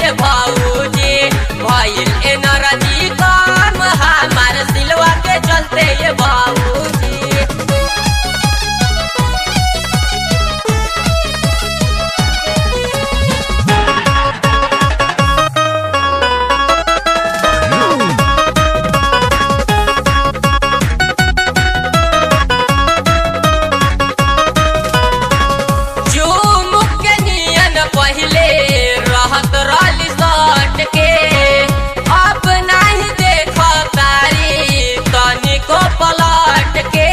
ये भाऊजी भइल एनर्जी कम हमार सिलवा के चलते ये भाऊजी झूमुक के नियन पहिले रहत रहली सट के अब नाही देख तारी तनिको पलट के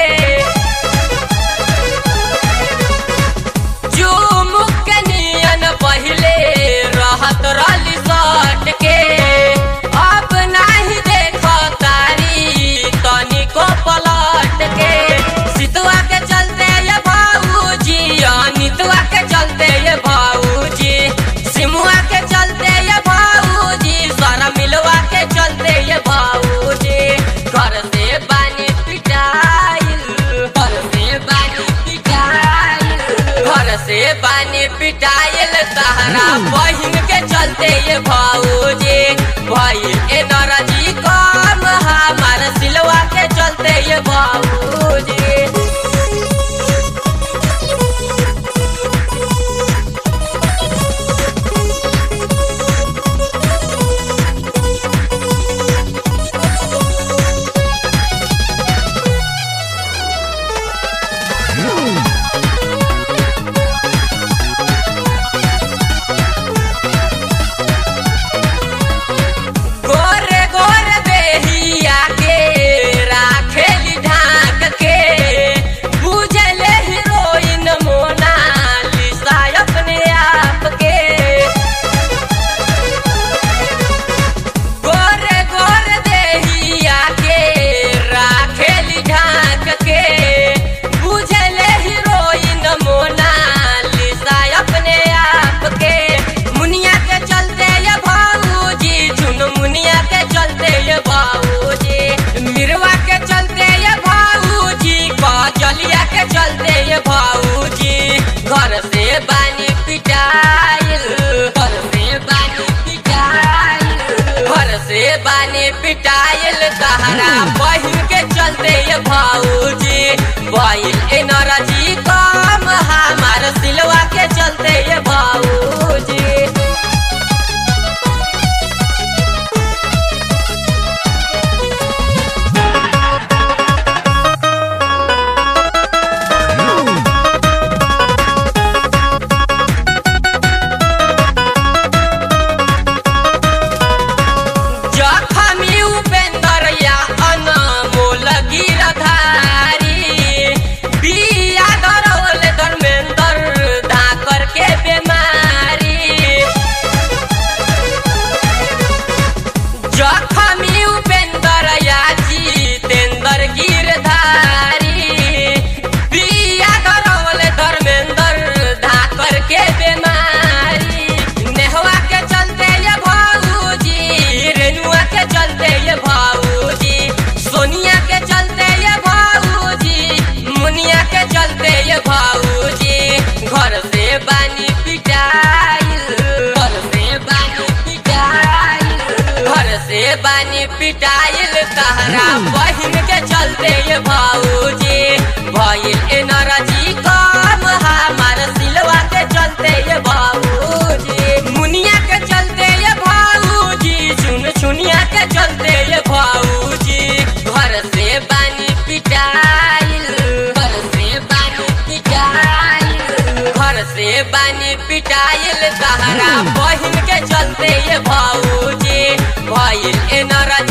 झूमुक के नियन पहिले रहत रहली सट के अब नाही देख तारी तनिको पलट के सितुआ के चलते ये भाऊजी अनितुआ के चलते ये भाऊजी सिमुआ के चलते ये भाऊजी सारा मिलवा के चलते ये भाऊजी घर से बानी पिटाइल घर से बानी पिटाइल घर से बानी पिटाइल तहरा बहिन के चलते ये भाऊजी भइल एनर्जी कम हमार सिलवा के चलते ये भाऊजी गोरे गोरे देहिया के राखेली ढाक के बुझले हीरोइन मोनालिसा अपने आप के गोरे गोरे देहिया के राखेली ढाक के बुझले हीरोइन मोनालिसा अपने आप के मुनिया के चलते ये भाऊजी चुन मुनिया के चलते ये भाऊजी मिरवा के चलते ये भाऊजी कजलिया के चलते ये भाऊजी घर से बानी पिटाइल घर से बानी पिटाइल घर से बानी पिटाइल तहरा बहिन के चलते ये भाऊजी भइल एनर्जी कम हमार सिलवा के चलते ये भाऊजी जखमी उपेंद्र या अनमोल गिरधारी बिया धरौल धर्मेंद्र धाकर के बेमारी जखमी उपेंद्र या जितेंद्र गिरधारी बिया धरौल धर्मेंद्र धाकर के बेमारी नेहवा के चलते ये भाऊजी रेनुआ के चलते ये भाऊजी सोनिया के चलते ये भाऊजी मुनिया के चलते ये भाऊजी घर से बानी पिटाइल घर से बानी पिटाइल घर से बानी पिटाइल तहरा बहिन के चलते ये भाऊजी भइल एनर्जी कम हमार सिलवा के चलते ये भाऊजी मुनिया के चलते ये भाऊजी चुन चुनिया के चलते ये भाऊजी घर से बानी पिटाइल घर से बानी पिटाइल घर से बानी पिटाइल तहरा बहिन के चलते ये भाऊजी भइल एनर्जी